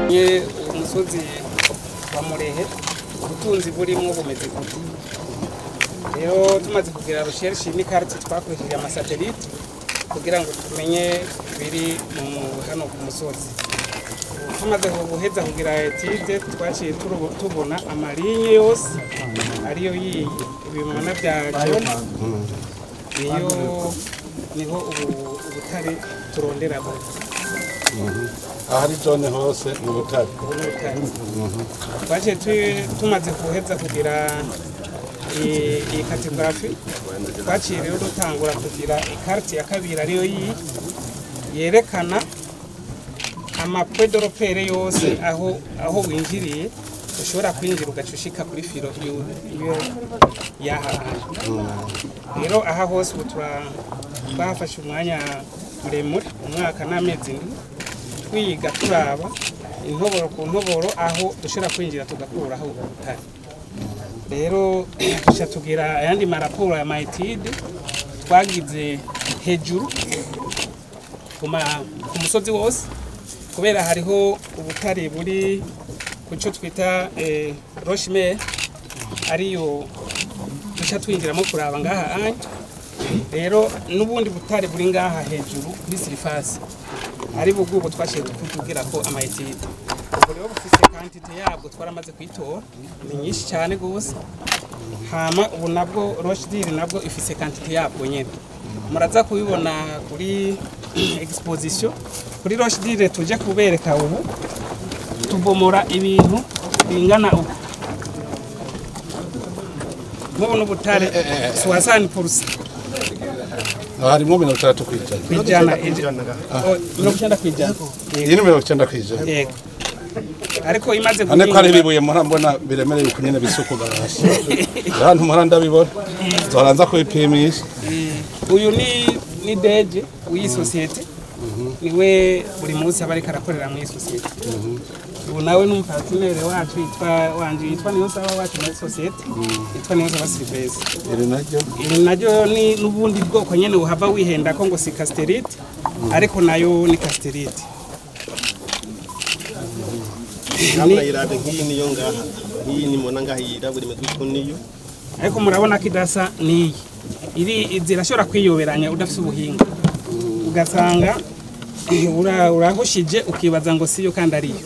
Nye umusozi wa Murehe ubutunzi burimo bumeze gute rero tumaze kugira recherche n'ikarite twakoresheje amasatelite kugira ngo tumenye biri mu hano ku musozi tumaze guheza kugira etide twaciye turu- tubona amalinye yose ariyo yiyi ibimana byaje iyo niho ubu- ubutare turonderamo ahari zone hose mu butare ubutare twaciye tu- tumaze guheza kugira i- iyi kategarafi twaciye rero dutangura kugira ikarite ya kabiri ariyo yiyi yerekana amapwedoropere yose aho aho winjiriye ushobora kwinjira ugaca ushika kuri filo yu- yu- y'aha hantu rero aha hose ubu tura- twahafashe umwanya muremure umwaka n'amezi ndwi twiga turaba intoboro ku ntoboro aho dushobora kwinjira tugakuraho ubutare rero duca tugira ayandi maraporo ya mayitide twagize hejuru ku ma- ku musozi wose kubera hariho ubutare buri ku cyo twita eh, roshimere ariyo duca twinjiramo kuraba ngaha anje rero n'ubundi butare buri ngaha hejuru kuri sirifasi ari bubwo twashiye tukubwira ko amayetide ubwo rero bufise kantite yabwo twaramaze kuyitora ni nyinshi cyane gose hama ubu nabwo rochdiri nabwo ifise kantite yabwo nyene muraza kubibona kuri exposition kuri rochdiri tuje kubereka ubu tubomora ibintu bingana uku mubona ubutare suwasani purusa harimo mirongo itandatu ku ijana kwijana Oh, mirongo icyenda kwijana iyi ni mirongo icyenda ku ijana yego ariko imaze ane ko ari guhingwa- ibibuye murambona biremereye uku nyene bisukuga hasi ahantu muhora ndabibona zoranza kubipimisha uyu ni ni deje w'iyi sosiyete niwe buri munsi aba ariko arakorera muri iyi sosiyete ubu nawe ni umupatinere wacu yitwa wanje yitwa niyo saba wacu muri sosiyete yitwa niyo saba silivesi iri naryo iri naryo ni n'ubundi bwoko nyene uhava wihenda ko ngo si kasiterite ariko nayo ni kasiterite Namna irabe nk'iyi niyo ngaha nk'iyi ni mubona ngaha yirabura imeze uko niyo ariko murabona ko idasa n'iyi iri zirashobora kwiyoberanya udafite ubuhinga ugasanga ura- urahushije ukibaza ngo siyo kandi ariyo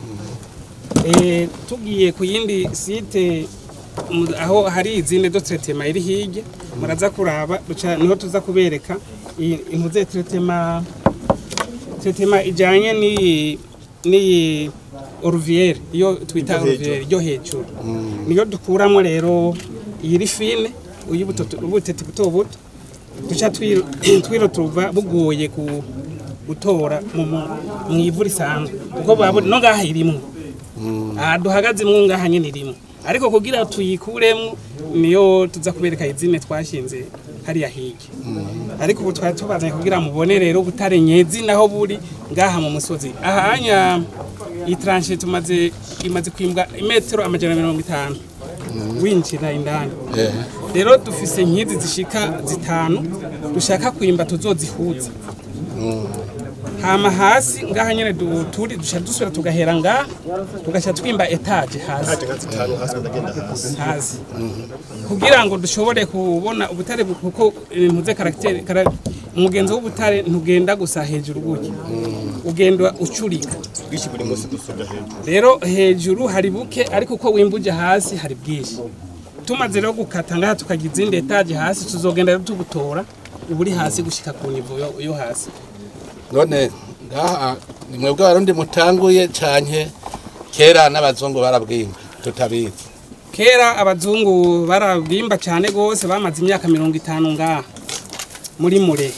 Eh, tugiye ku yindi site mu- aho hari izindi do tretema iri hirya muraza kuraba duca niho tuza kubereka iyi- impuze tretema tretema ijanye n'iyi n'iyi oruviere iyo twita oruviere ryo hejuru niyo dukuramo rero iyi rifine ubuteti buto buto duca twiro twiro tuva bugoye ku gutora mu mu- mu ivu risanzwe kuko babu no ngaha irimwo aha duhagaze mwo ngaha nyene irimwo ariko kugira tuyikuremo niyo tuza kubereka izine twashinze hariya hirya ariko ubu twari tubazanye kugira mubone rero butare nyezi naho buri ngaha mu musozi ahanya iyi tranche tumaze imaze kwimbwa imetero amajana mirongo itanu winjira indani rero dufise nkizi zishika zitanu dushaka kwimba tuzozihuza hama hasi ngaha nyene du- turi dusha dusubira tugahera ngaha tugaca twimba etaje hasi haje nka zitanu hasi ndagenda hasi hasi kugira ngo dushobore kubona ubutare bu- kuko impuze karagiteri kara- umugenzo w'ubutare ntugenda gusa hejuru gutya ugenda ucurika bwinshi buri munsi dusuga hejuru rero hejuru hari buke ariko uko wimbuje hasi hari bwinshi tumaze rero gukata ngaha tukagira izindi etaje hasi tuzogenda rero tubutora uburi hasi gushika ku nivo yo- yo hasi none ngaha ni mwebwe abarundi mutanguye canke kera n'abazungu barabwimba tutabizi kera abazungu barabimba cyane gose bamaze imyaka mirongo itanu ngaha muri mure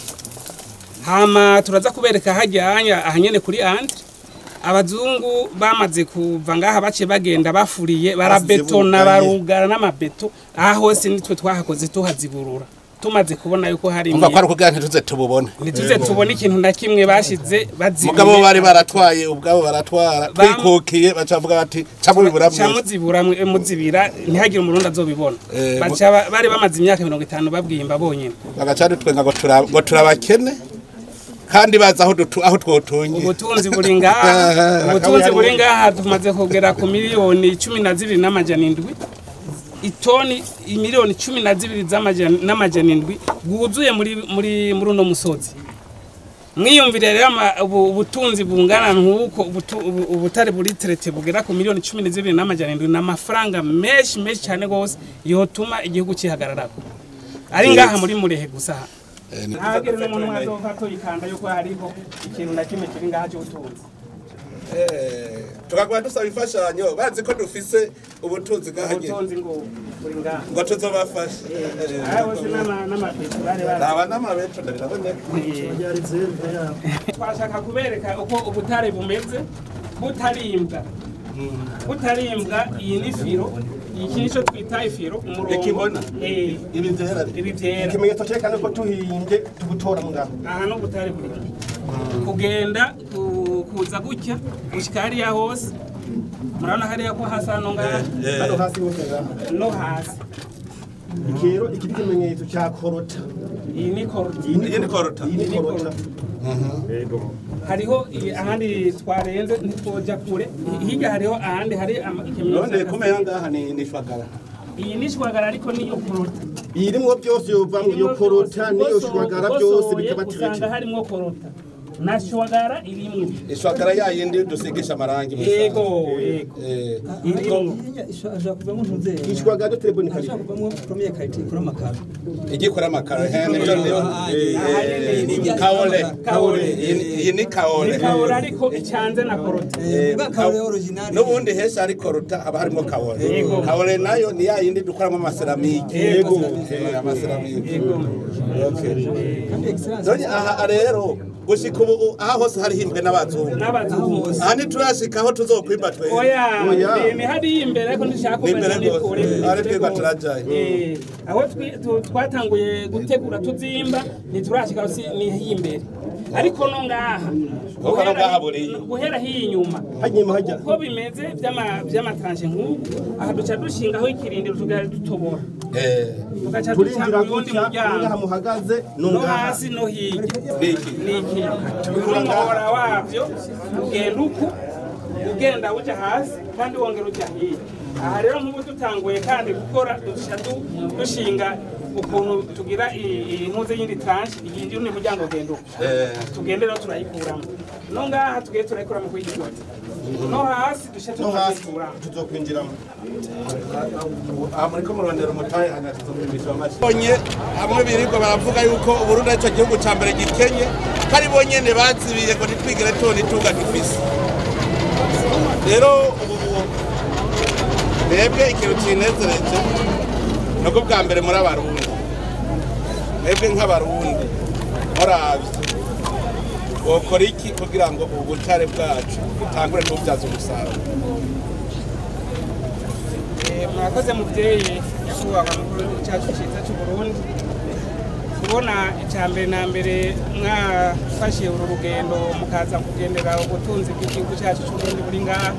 hama turaza kubereka hajyanya ahanyene kuri andi abazungu bamaze kuva ngaha bace bagenda bafuriye barabetona bugaye. barugara n'amabeto aha hose nitwe twahakoze tuhaziburura tumaze kubona yuko hari umva ko ari ukugira ntituze tububone ntituze tubone ikintu na kimwe bashize mugabo bazibuye bari baratwaye ubwabo baratwara Bam- twikukiye bacavuga bati camu bibura mwese camuzibura mwe- muzibira ntihagire umurundi azobibona Eh, Baca ba- bari bamaze imyaka mirongo itanu babwimba bonyene bagaca dutwenga ngo tura- ngo turabakene kandi bazi aho dutu- aho twotunye ubutunzi buri ngaha ubutunzi buri ngaha tumaze kugera ku miliyoni cumi na zibiri n'amajana indwi itoni miliyoni cumi na zibiri z'amajana- n'amajana indwi bwuzuye muri muri muri uno musozi mwiyumvire rero ama- ubu- ubutunzi bungana nk'uko ubutu- ubu- ubutare buri terete bugera ku miliyoni cumi na zibiri n'amajana indwi ni amafaranga menshi menshi cyane rwose yotuma igihugu kihagararako ari ngaha muri murehe gusa ntagere n'umuntu umwe azoka tuyikanda yuko hariho ikintu na kimwe kiri ngaha cy'ubutunzi tukaguma dusaba imfashanyo bazi ko dufise ubutunzi bwahagera ubutunzi ngo buri ngaha ngo tuzobafashe aha bose n'ama- n'amapetu bari bari aba n'amabeto ndaraboneka twashaka kubereka uko ubutare bumeze butarimbwa butarimbwa iyi ni firo iki nicyo twita ifiro umurongo Ikibona? Eh, ibi byera ibi byera ikimenyetso cyerekana ko tuhimbye tugutora mu ngaho aha no butare buri kugenda ku- kuza gutya gushyika hariya hose murabona hariya ko hasa no ngaha hano hasi hose ngaha no hasi iki rero iki ni ikimenyetso cya korota iyi ni koroti iyi ni korota iyi ni korota hariho i- ahandi twarenze ntitwoja kure hirya hariho ahandi hari ama- ikimenyetso none cy'akasi. kumenya ngaha ni ni shwagara iyi ni shwagara ariko niyo korota iyirimwo byose yova mu iyo korota n'iyo shwagara byose bikaba usanga tirete harimo korota na shwagara irimwo ishwagara ya yindi dusigisha amarangi mu yego isanga. yego Eh, irimwo ashobora kuvamo ntuzeye ishwagara telefone ashobora karite kuvamo premier karite ikora amakaro igikora amakaro he nibyo ndimo Aha kaole Kaole. Iyi- iyi ni kaole ikabura ariko icanze na korota bwa karore original n'ubundi henshi hari koruta haba harimo kaole Yego. kaole nayo ni ya yindi dukoramo amaseramike Yego. Eh, amaseramike yego Okay. kandi excellence none aha rero gushika ubu aha hose hariho imbwe n'abazungu n'abazungu aha ntiturashika aho tuzokwimba twe oya Oya. ni- ni hariya imbere ariko ndishaka Ni imbere kumenya ni rwose. kure Eh, ari twebwe turajayo. Eh, aho twi- tu- twatanguye gutegura tuzimba ntiturashika si ni himbere ariko no ngaha Kuko no ngaha buriya. guhera hiyi inyuma hajya inyuma hajya uko bimeze by'ama- by'amatranje nk'ubu aha duca dushingaho ikirindiro tugahita dutobora Eh, tugaca duca turinjira uwundi gutya ngaha muryango muhagaze no no ngaha hasi no hirya niki niki umuhora wabyo ugenda uku ugenda ujya hasi kandi wongera ujya hirya aha rero nk'ubu dutanguye kandi gukora dushya du- dushinga ukuntu tugira i- iyi ntuze y'indi tranche iyi undi muryango ugenda uku Eh, tugende rero turayikuramo no ngaha tugiye turayikuramo kuri iki giti no hasi dushya no hasi tuzayikuramo tuzokwinjiramo aha muriko murondera umutahe hanyuma tuzokwimishwa amashyi bonye hamwe birirwa baravuga yuko uburundi aricyo gihugu ca mbere gikenye ko ari bo nyene bazibiye ngo ntitwigire tubona itunga dufise rero ubu mwebwe ikintu kinezereje nuko bwa mbere muri abarundi mwebwe nk'abarundi muravye wokora iki kugira ngo ubutare bwacu butangure tububyaza umusaruro Eh, murakoze muvyeyi nyakubahwa mukuru w'igihugu cyacu cyiza cy'u Burundi kubona icya mbere na mbere mwafashe uru rugendo mukaza kugendera ubutunzi bw'igihugu cyacu cy'u Burundi buri ngaha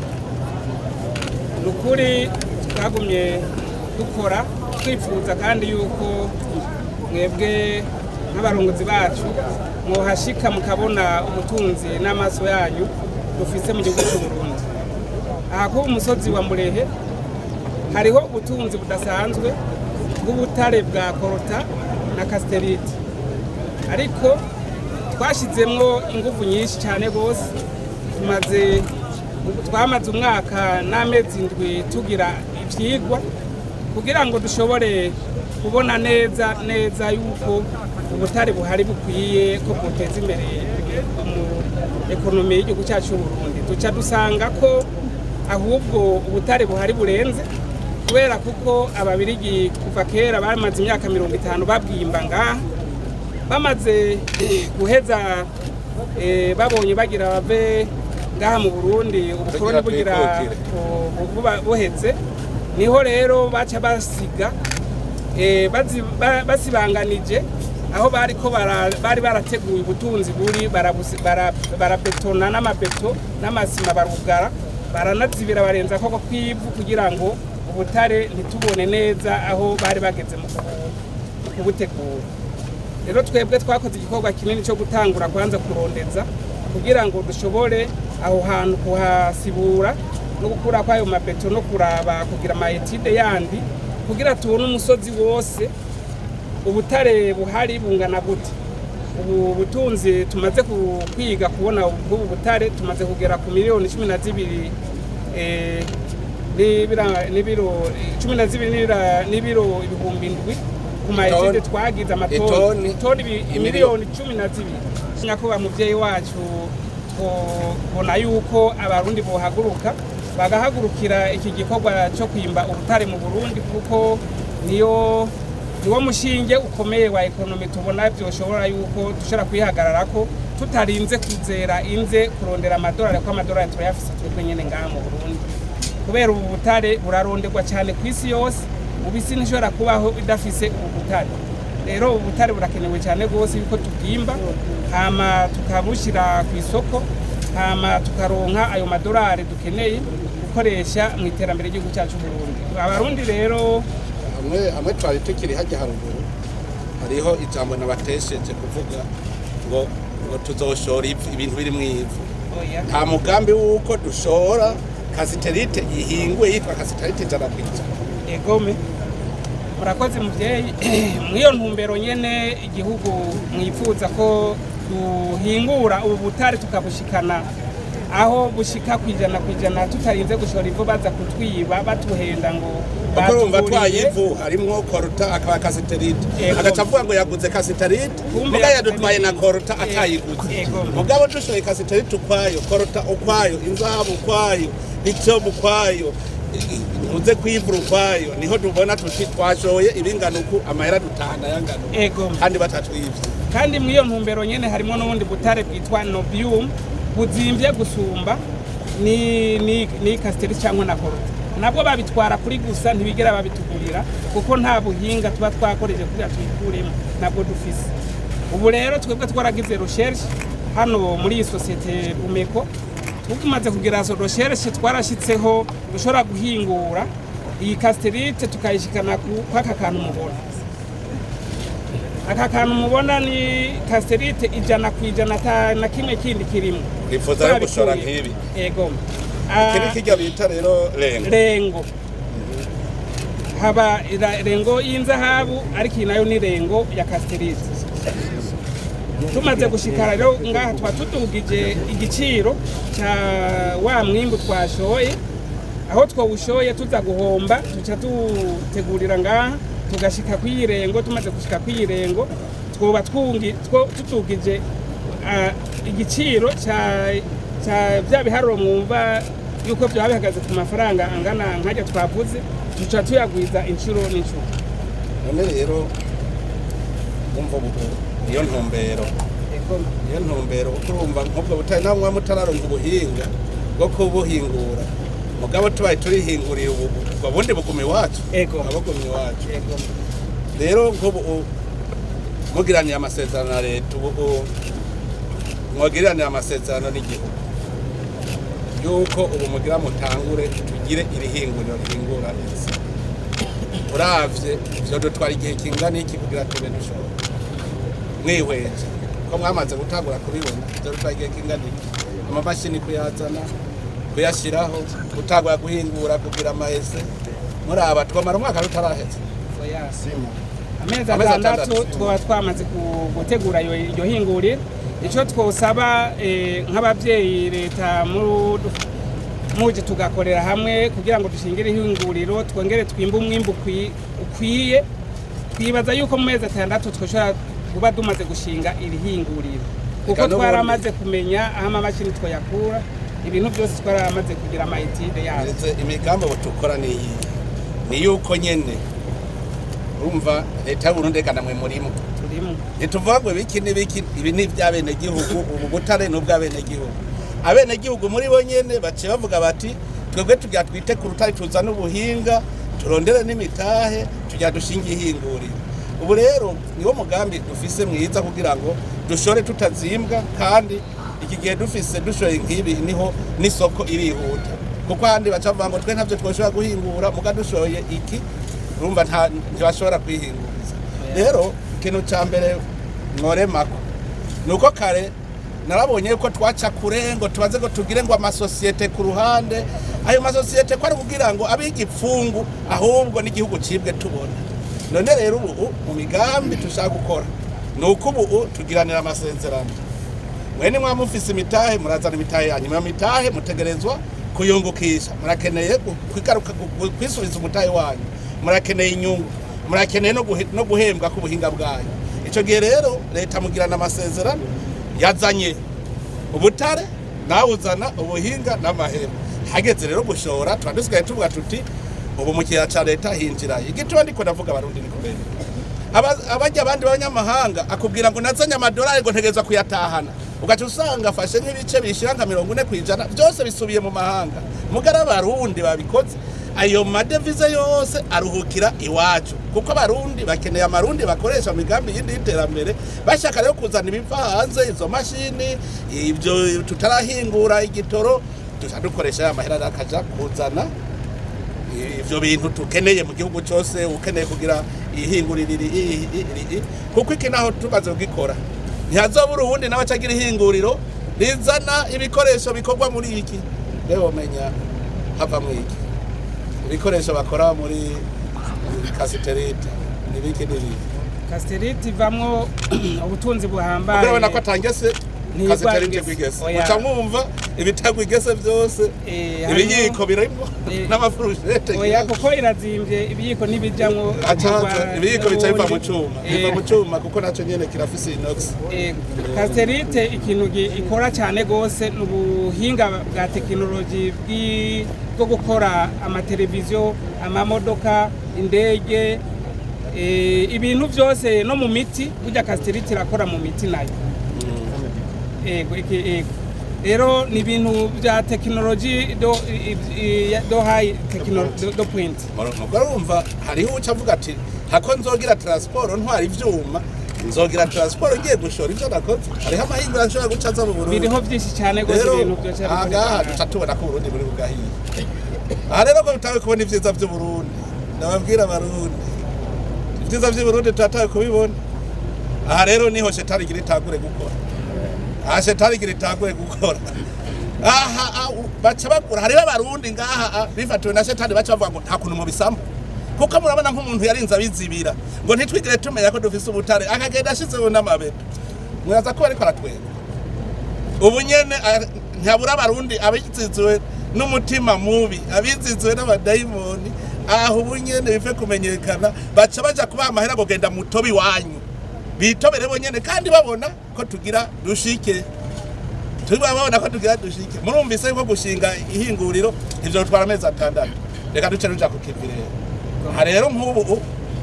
ni ukuri twagumye dukora twifuza kandi yuko mwebwe nk'abarongozi bacu mwohashika mukabona ubutunzi n'amaso yanyu dufise mu gihugu cy'u Burundi aha kuba umusozi wa murehe hariho ubutunzi budasanzwe bw'ubutare bwa korota na kasiterite ariko twashyizemo ingufu nyinshi cyane rwose tumaze twamaze umwaka n'amezi indwi tugira ibyigwa kugira ngo dushobore kubona neza neza yuko ubutare buhari bukwiye ko buteza imbere mu ekonomi y'igihugu cyacu cy'u Burundi duca dusanga ko ahubwo ubutare buhari burenze kubera kuko ababirigi kuva kera bamaze imyaka mirongo itanu babwimba ngaha bamaze guheza eh, babonye bagira bave ngaha mu burundi ubukoroni Bagira bugira twikukire. bu- buba- buheze niho rero baca basiga eh, bazi- ba- basibanganije aho bari ko bara- bari barateguye ubutunzi buri barabusi- bara- barabetona n'amabeto n'amasima barugara baranazibira barenza koko kw'ivu kugira ngo ubutare ntitubone neza aho bari bageze mu kubu- kubutegura rero twebwe twakoze igikorwa kinini cyo gutangura kwanza kurondeza kugira ngo dushobore aho hantu kuhasibura no gukura kwayo mabeto no kuraba kugira amayetide yandi kugira tubone umusozi wose ubutare buhari bungana gute ubu butunzi tumaze ku- kwiga kubona ubwo butare tumaze kugera ku miliyoni cumi na zibiri eh, n'ibira- n'ibiro cumi na zibiri n'ibira- n'ibiro ibihumbi indwi ku mayetide Itoni. twagize Itoni. amatoni toni ibi- Imiliyoni. miliyoni cumi na zibiri nyakubahwa muvyeyi wacu tubona yuko abarundi bohaguruka bagahagurukira iki gikorwa cyo kwimba ubutare mu burundi kuko niyo niwo mushinge ukomeye wa ekonomi tubona byoshobora yuko dushobora kwihagararako tutarinze kuzera inze kurondera amadolari kuko amadolari turayafise twebwe nyene ngaha mu burundi kubera ubu butare buraronderwa cyane ku isi yose ubu isi ntishobora kubaho idafise ubu butare rero ubu butare burakenewe cyane rwose yuko tubwimba hama tukabushyira ku isoko hama tukaronka ayo madolari dukeneye gukoresha mu iterambere ry'igihugu cyacu Burundi abarundi rero hamwe hamwe twari tukiri hajya haruguru hariho ijambo nabatesheje kuvuga ngo ngo tuzoshora ivu ibintu biri mu ivu oya nta mugambi w'uko dushora kasiterite ihinguye yitwa kasiterite ijana ku ijana egome murakoze muvyeyi mw'iyo ntumbero nyene igihugu mwifuza ko duhingura ubu butare tukabushikana aho bushika kwijana kwijana tutarinze gushora ivu baza kutwiba batuhenda ngo kuko urumva batuguriye. twayivu harimwo koruta akaba kasiterite Ego. agaca avuga ngo yaguze kasiterite Kumbe muga yaguze yadutwaye na n'iyi. koruta Ego. atayiguze Ego. mugabo dushoye kasiterite ukwayo koruta ukwayo inzahabu ukwayo icyobu ukwayo uze kwivura ukwayo niho tubona tuti twashoye ibingana uku amahera dutahana yangana uku. Ego. kandi batatwivye kandi mw'iyo ntumbero nyene harimo n'ubundi butare bwitwa nobium buzimvye gusumba ni ni ni kasiteri cyangwa na koruta nabwo babitwara kuri gusa ntibigera babitugurira kuko nta buhinga tuba twakoreje kugira tubikuremo nabwo dufise ubu rero twebwe twaragize recherche hano muri iyi sosiyete umeko tumaze kugira so recherche twarashitseho dushobora guhingura iyi kasiterite tukayishikana ku- kw'aka kantu mubona aka kantu mubona ni kasiterite ijana ku ijana ata na kimwe kindi kirimo Twifuza rero gushora Twabikuye. nk'ibi. ego Ah, kiri kirya bita rero renga rengo haba ira- rengo y'inzahabu ariko iyi nayo ni rengo ya kasiterite tumaze gushika rero ngaha tuba tudugije igiciro cya wa mwimbu twashoye aho twawushoye tuza guhomba tuca tutegurira ngaha tugashika kw'iyi rengo tumaze gushika kw'iyi rengo twoba twungi- two- tutugije ah, igiciro cya cya bya biharuro mwumva yuko byaba bihagaze ku mafaranga angana nkajya twavuze tuca tuyagwiza inshuro n'inshuro none rero umva ubu niyo ntumbero Ego. niyo ntumbero kuko urumva nk'ubwo butari nawe muba mutararonka ubuhinga bwo kubuhingura mugabo tubaye turihinguriye ubu ubwo bundi buguma iwacu Ego. buba buguma iwacu Ego. rero nk'ubu u- mugiraniye amasezerano na leta ubu u- mwagiranire amasezerano n'igihugu yuko ubu mugira mutangure tugire iri hinguriro rihingura neza uravye ivyo dutwara igihe kingana iki kugira tube dushobora mwihweje ko mwamaze gutangura kubibona ivyo dutwara igihe kingana iki amamashini kuyazana kuyashiraho gutangura guhingura kugira amahese muraba twamara umwaka rutaraheze Oya. amezi Amezi atandatu atandatu. twaba twamaze ku- gutegura iyo iryo hinguriro icyo twosaba eh, nk'ababyeyi leta mudu- muje tugakorera hamwe kugira ngo dushingire ihinguriro twongere twimbe umwimbu ukwi- ukwiye twibaza yuko mu mezi atandatu twashobora kuba dumaze gushinga iri hinguriro kuko Eka n'ubundi- twaramaze kumenya aho amamashini twayakura ibintu byose twaramaze kugira amayitide yabo Ndetse imigambi ubu tukora ni iyi ni yuko nyene urumva leta y'uburundi eka namwe murimo turimo ntituvuga ngo ibiki n'ibiki ibi ni iby'abenegihugu ubu butare ni ubw'abenegihugu abenegihugu muri bo nyene baciye bavuga bati twebwe tugira twite ku rutare tuzane ubuhinga turondere n'imitahe tugira dushinge ihinguriro ubu rero niwo mugambi dufise mwiza kugira ngo dushore tutazimbwa kandi iki gihe dufise dushoye nk'ibi niho n'isoko irihuta kuko ahandi baca bavuga ngo twe ntabyo twoshobora guhingura muga dushoye iki urumva nta- ntibashobora kwihinguriza rero ikintu cya mbere mworemako nuko kare narabonye ko twaca kure ngo tubaze ngo tugire ngo amasosiyete ku ruhande ayo masosiyete ko ari kugira ngo abe igipfungu ahubwo n'igihugu cibwe tubona none rero ubu mu migambi dushaka gukora ni uko ubu tugiranira amasezerano mwene mwa mufise imitahe murazana imitahe yanyu iyo mitahe mutegerezwa kuyungukisha murakeneye gu- kwigaruka gu- gu- kwisubiza umutahe wanyu murakeneye inyungu murakeneye no guhe- no guhembwa k'ubuhinga bwanyu icyo gihe rero leta mugirana amasezerano yazanye ubutare nawe uzana ubuhinga n'amahera hageze rero gushora tuba dusigaye tuvuga tuti ubu mu kiyaya cya leta hinjira igituma ndiko ndavuga abarundi ni kubera Aba- abajya abandi b'abanyamahanga akubwira ngo nazanye amadolari ngo ntegereza kuyatahana ugaca usanga afashe nk'ibice bishyira nka mirongo ine ku ijana byose bisubiye mu mahanga mugara abarundi babikoze ayo madevize yose aruhukira iwacu kuko abarundi bakeneye amarundi bakoresha mu migambi yindi y'iterambere bashaka rero kuzana ibiva hanze izo mashini ibyo tutarahingura igitoro duca dukoresha ya mahera akaja kuzana ivyo bintu tukeneye mu gihugu cyose ukeneye kugira ihinguriro iri iri- iri- iri- kuko iki naho tumaze kugikora ntihazobura uwundi nawe acagira ihinguriro rizana ibikoresho bikorwa muri iki rero menya hava mu iki ibikoresho bakora muri kasiterite nibiki nibiki kasiterite ivamwo ubutunzi buhambaye kuko urabona ko atangese Ntiyigwa kasiterite igese. gwigese Oya. muca mwumva ibitagwa igese byose Eh, harimo- ibiyiko birimo Eh, n'amafurushete oya kuko irazimvye ibiyiko ntibijamwo acaza ibiyiko bica biva mu n'ubundi. cuma Eh, biva mu cuma kuko nacyo nyene kirafise inox eh, kasiterite ikintu gi- ikora cyane gose ni ubuhinga bwa tekinoloji bwi- bwo gukora amateleviziyo amamodoka indege eh, ibintu byose no mu miti burya kasiterite irakora mu miti nayo ego iki ego rero ni ibintu bya tekinoloji do i- i- do high tekinoloji do point nuko urumva hariho uca avuga ati hako nzogira transport ntwara ivyuma nzogira transport ngiye gushora ivyo nakoze hariho amahingura nshobora guca aza mu Burundi biriho byinshi cyane gose rero ibintu byose ahangaha duca tubona ko uburundi buri bugahiye aha rero ko bitawe kubona ivyiza vy'uburundi ndababwira abarundi ivyiza vy'uburundi turatawe kubibona aha rero niho shetani igira itangure gukora aha shetani igira itangure gukora aha ah, u- baca bagura hariho abarundi ngaha ah, bifatiwe na shetani baca bavuga ngo nta kuntu mubisamba kuko murabona nk'umuntu yarinze abizibira ngo ntitwigire tumenya ko dufise ubutare akagenda ashizeho n'amabeto muraza ko bariko aratwenga ubu nyene ah, ntabura abarundi abiziziwe n'umutima mubi abiziziwe n'abadayimoni aho ubu nyene bive kumenyekana baca baja kubaha amahera ngo genda mutobe iwanyu bitobere bonyene kandi babona ko tugira dushike tuba babona ko tugira dushike murumvise ko gushinga ihinguriro ivyo bitwara amezi atandatu reka duce ruja ku kivi rero aha rero nk'ubu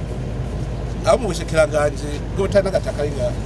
abo mu bushikiranganji bw'ubutari n'agataka ari ngaha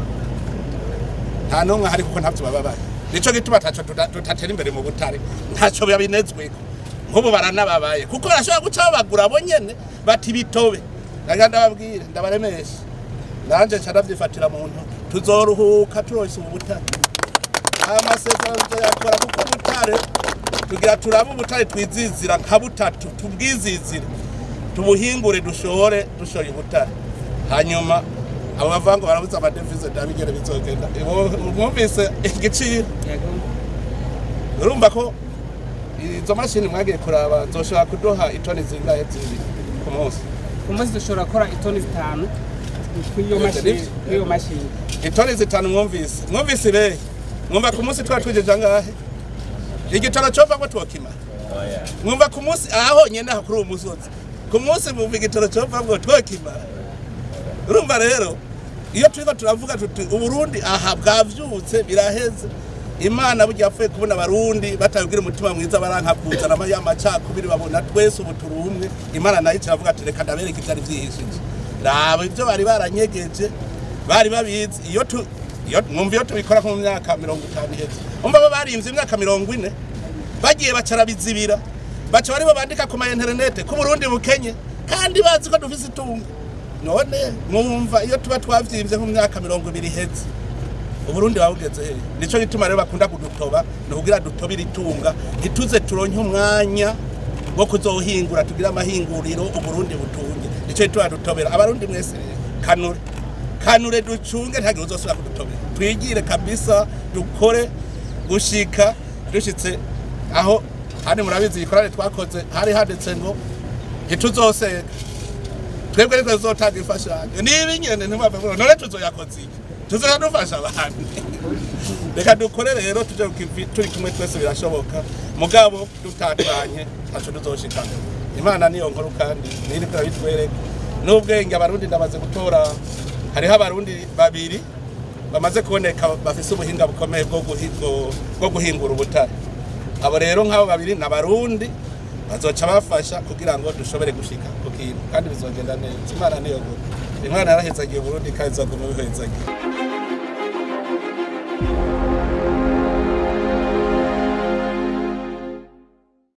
nta n'umwe ahari kuko ntavyo baba bari nico gituma taco tuta- tutatera imbere mu butare ntaco babinezweko nk'ubu baranababaye kuko barashobora guca babagura bo nyene bati bitobe ndaga ndababwire ndabaremesha nanje nca ndavyifatira mu ntoki tuzoruhuka turonse ubu butare aya masezerano tuzoyakora kuko ubutare tugira turabe ubutare twizizira nka butatu tubwizizire tubuhingure dushore dushoye ubutare hanyuma abo bavuga ngo barabuze amadevize ndabigere bizogenda Ibo- mwumvise igiciro yego urumva ko izo mashini mwagiye kuraba zoshobora kuduha itoni zingahe zibiri ku munsi ku munsi dushobora gukora itoni zitanu kw'iyo Yose mashini nivyo? kw'iyo mashini itoni zitanu mwumvise mwumvise ibehe mwumva ku munsi twari twijeje angahe igitoro cova ngo twokimara mwumva ku munsi aha honyene aha kuri uwo musozi ku munsi mwumva igitoro cova ngo twokimara urumva rero iyo turiko turavuga tuti uburundi aha bwavyutse biraheze imana burya yapfuye kubona abarundi batabwira umutima mwiza baranka kuzana ama- ya macakubiri babona twese ubu turi umwe imana nayo iravuga ati reka ndabereka ivyari vyihishije raba ivyo bari baranyegeje bari babizi iyo tu iyo mwumva iyo tubikora nko mu myaka mirongo itanu iheze umva bo barimvye imyaka mirongo ine bagiye bacarabizibira baca baribo bandika ku ma interinete ko Burundi bukenye kandi bazi ko dufise itunga none mwumva iyo tuba twavyimvye nko mu myaka mirongo ibiri iheze uburundi babugeze he nico gituma rero bakunda kudutoba ni kugira dutobire itunga ntituze turonke umwanya wo kuzohingura tugire amahinguriro uburundi butunge nico gituma dutobera abarundi mwese rero kanure kanure ducunge ntihagire uzosubira kudutobera twigire kabisa dukore gushika dushitse aho handi murabizi ikorane twakoze hari handitse ngo ntituzosega twebwe ariko tuzotanga imfashanyo niba inyene ntimwave ngo none tuzoyakoze iki tuzoya dufasha abantu reka dukore rero tuje ku kivi turi kumwe twese birashoboka mugabo dutatanye ntaco tuzoshikana imana niyo nkuru kandi niri kurabitwereka n'ubwenge abarundi ndamaze gutora hariho abarundi babiri bamaze kuboneka bafise ubuhinga bukomeye bwo guhi- bwo- bwo guhingura ubutare abo rero nk'abo babiri ni abarundi bazoca bafasha kugira ngo dushobore gushika ku kintu kandi bizogenda neza imana niyo nkuru imana yarahezagiye uburundi kandi izoguma bihezagiye